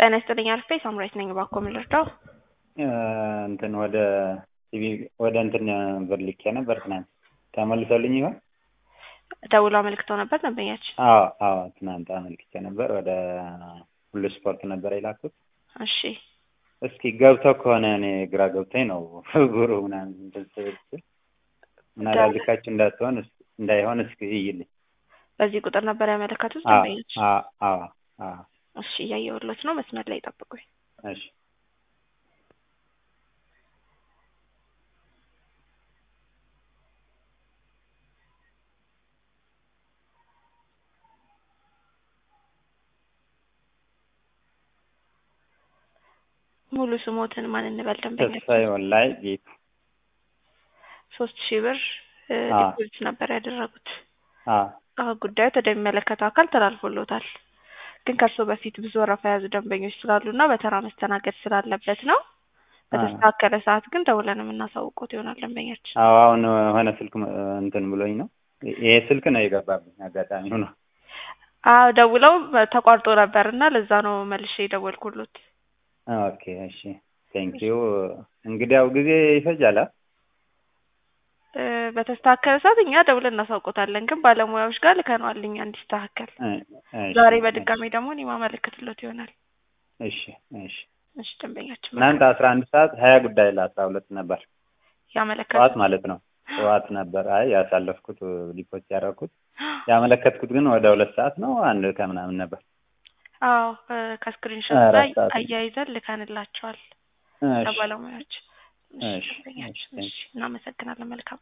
ጤና ይስጥልኝ አርፌ ሳምራዊት ነኝ። እባክዎ ምን ልርዳው? እንትን ወደ ቲቪ ወደ እንትን ብር ልኬ ነበር ትናንት ተመልሶልኝ ይሆን? ደውሎ አመልክተው ነበር ደንበኛችን? አዎ አዎ ትናንት አመልክቼ ነበር። ወደ ሁሉ ስፖርት ነበር የላኩት። እሺ እስኪ ገብተው ከሆነ እኔ ግራ ገብቶኝ ነው ብሩ ምናምን እንትን ስል ምናልባት ልካችሁ እንዳትሆን እንዳይሆን እስኪ እይልኝ። በዚህ ቁጥር ነበር ያመለከቱት አዎ ደንበኛችን? አዎ አዎ አዎ እሺ እያየሁሎት ነው። መስመር ላይ ጠብቁኝ። እሺ ሙሉ ስሞትን ማን እንበል ደንበኛችን? ተስፋዬ ወላይ ጌቱ ሶስት ሺህ ብር እ አዎ። ዲፖዚት ነበር ያደረጉት። አዎ አዎ ጉዳዩ ወደሚመለከተው አካል ተላልፎሎታል። ግን ከእርሶ በፊት ብዙ ወረፋ የያዙ ደንበኞች ስላሉና በተራ መስተናገድ ስላለበት ነው። በተስተካከለ ሰዓት ግን ደውለን የምናሳውቆት ይሆናል ደንበኛችን። አዎ አሁን የሆነ ስልክ ም- እንትን ብሎኝ ነው ይሄ ስልክ ነው የገባብኝ አጋጣሚ ሆኖ አዎ ደውለው ተቋርጦ ነበር እና ለዛ ነው መልሼ የደወልኩሎት። ኦኬ እሺ ቴንኪዩ እንግዲያው ጊዜ ይፈጃል አ? እ በተስተካከለ ሰዓት እኛ ደውለን እናሳውቆታለን። ግን ባለሙያዎች ጋር ልከነዋል እኛ እንዲስተካከል። እ እሺ ዛሬ በድጋሚ ደግሞ እኔ ማመለክትሎት ይሆናል። እሺ እሺ እሺ ደንበኛችን ትናንት አስራ አንድ ሰዓት ሀያ ጉዳይ ለአስራ ሁለት ነበር ያመለከቱት ጠዋት ማለት ነው ጠዋት ነበር አይ ያሳለፍኩት ዲፖዚት ያደረኩት ያመለከትኩት ግን ወደ ሁለት ሰዓት ነው አንድ ከምናምን ነበር አዎ እ ከስክሪንሾት አራት ላይ ሰዓት ነው። አያይዘን ልከንላቸዋል እሺ ለባለሙያዎች። እሺ እሺ ደንበኛችን እሺ እሺ እናመሰግናለን። መልካም